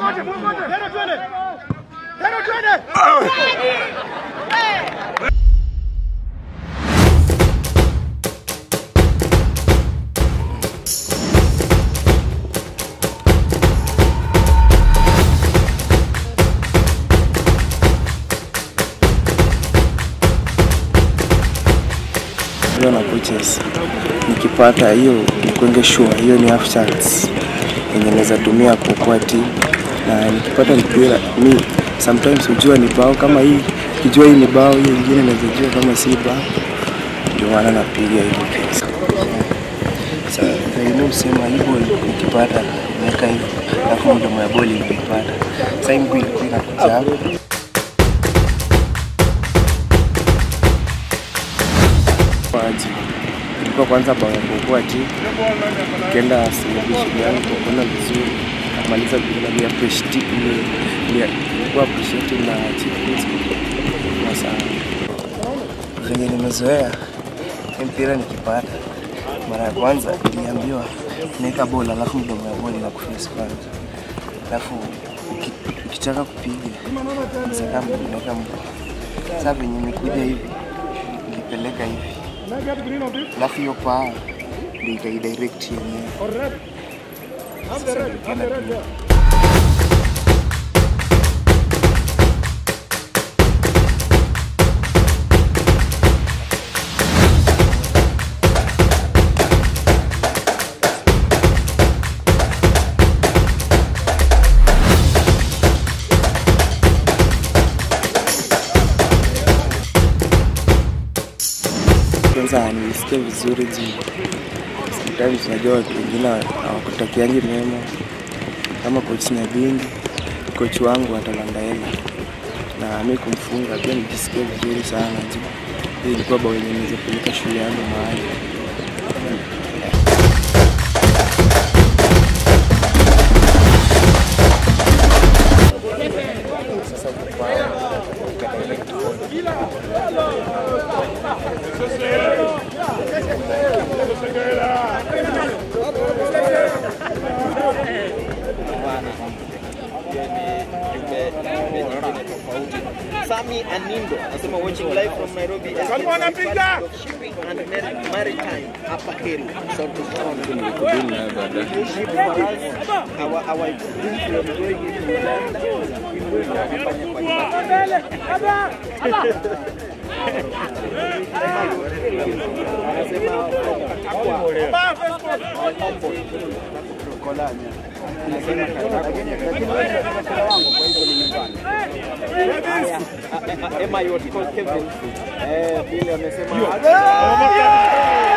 hiyo na coaches nikipata hiyo nikwenge sure hiyo ni half chance yenye naweza tumia kuokoa timu na nikipata mpira mi sometimes hujua ni bao kama hii kijua hii ni bao hiyo ingine naweza jua kama si bao ndio maana napiga hivyo kiasi sasa you sema hii ball nikipata naweka hivi alafu mdomo ya ball ilipata sasa hii mguu ilikuwa inakuja hapo waji ilikuwa kwanza bao ya kuokoa timu ukienda celebration yangu kwa kuona vizuri kumaliza bila ni appreciate ni ilikuwa appreciate na chief principal kwa sana venye nimezoea hii mpira nikipata mara ya kwanza niliambiwa naweka bola alafu mdomo ya bola na kuface kwanza alafu uki- ukitaka kupiga sasa naweka mguu sasa venye imekuja hivi nilipeleka hivi alafu hiyo paa ndio itaidirect yenyewe. Sasa nikaenda tu kwanza nilisikia vizuri juu sometimes unajua watu wengine hawakutakiangi mema kama coach Nyabingi, coach wangu atalandaela na mi kumfunga pia nijisikia vizuri sana juu hii ilikuwa bao yenye niweza peleka shule yangu mahali Sami Anindo anasema watching live from Nairobi anapiga shipping and mar- maritime hapa Keri South East Ship for us our our dream from going into Uganda kufanya kwa anasema Emma Yot Kevin eh vile amesema